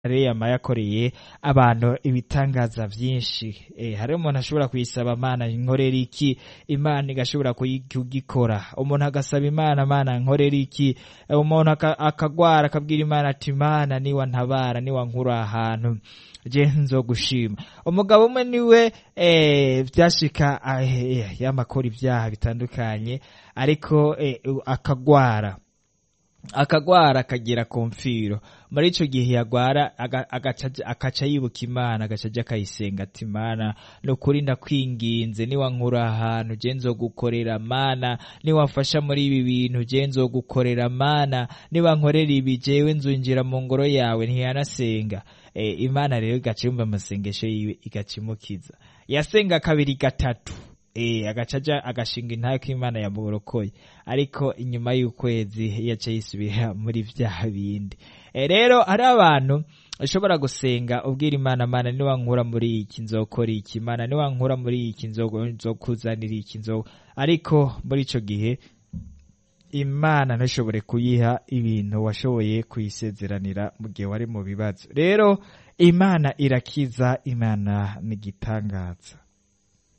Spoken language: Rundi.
yama yakoreye abantu ibitangaza vyinshi eh, hari umuntu ashobora kuyisaba mana nkorera iki imana igashobora kuyi- kugikora umuntu agasaba imana mana nkorera iki Eh, umuntu aka- akagwara akabwira imana ati mana niwa ntabara niwa nkura ahantu je nzogushima umugabo umwe niwe eh, vyashika ah, eh, yamakora ibyaha bitandukanye ariko eh, akagwara akagwara akagera ku mfiro muri ico gihe yagwara aga- agaca aja- akaca yibuka imana agaca aja akayisenga ati mana ni ukuri ndakwinginze niwa nkura ahantu je nzogukorera mana niwamfasha muri ibi bintu je nzogukorera mana niba nkorera ibi jewe nzunjira mu ngoro yawe ntiyanasenga e, imana rero igaca yumva amasengesho yiwe igaca imukiza yasenga kabiri gatatu e, agaca aja agashinga intayo ko imana yamurokoye ariko inyuma y'ukwezi yaca yisubira muri vya bindi e, rero hari abantu ushobora gusenga ubwira imana mana niwa nkura muri iki nzokora iki mana niwa nkura muri iki nzo- nzokuzanira iki nzo ariko muri ico gihe imana ntishobore kuyiha ibintu washoboye kuyisezeranira mu gihe wari mu bibazo rero imana irakiza imana ni igitangaza